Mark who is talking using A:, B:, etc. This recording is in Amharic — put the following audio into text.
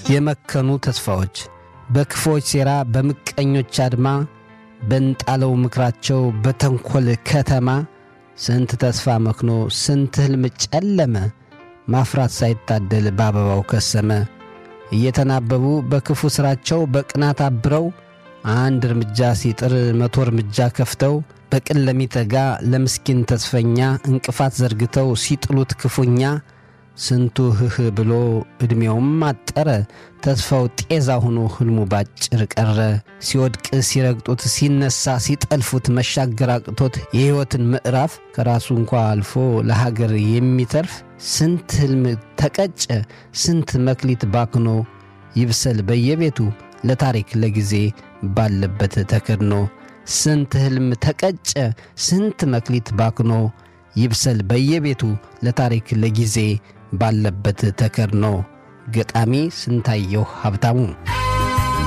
A: የመከኑ ተስፋዎች በክፎች ሴራ በምቀኞች አድማ በንጣለው ምክራቸው በተንኰል ከተማ ስንት ተስፋ መክኖ ስንት ሕልም ጨለመ ማፍራት ሳይታደል በአበባው ከሰመ እየተናበቡ በክፉ ሥራቸው በቅናት አብረው አንድ እርምጃ ሲጥር መቶ እርምጃ ከፍተው በቅን ለሚተጋ ለምስኪን ተስፈኛ እንቅፋት ዘርግተው ሲጥሉት ክፉኛ ስንቱ ህህ ብሎ ዕድሜውም አጠረ ተስፋው ጤዛ ሆኖ ሕልሙ ባጭር ቀረ ሲወድቅ ሲረግጡት ሲነሳ ሲጠልፉት መሻገር አቅቶት የሕይወትን ምዕራፍ ከራሱ እንኳ አልፎ ለሀገር የሚተርፍ ስንት ሕልም ተቀጨ ስንት መክሊት ባክኖ ይብሰል በየቤቱ ለታሪክ ለጊዜ ባለበት ተከድኖ ስንት ሕልም ተቀጨ ስንት መክሊት ባክኖ ይብሰል በየቤቱ ለታሪክ ለጊዜ ባለበት ተከድኖ ገጣሚ ስንታየሁ ሀብታሙ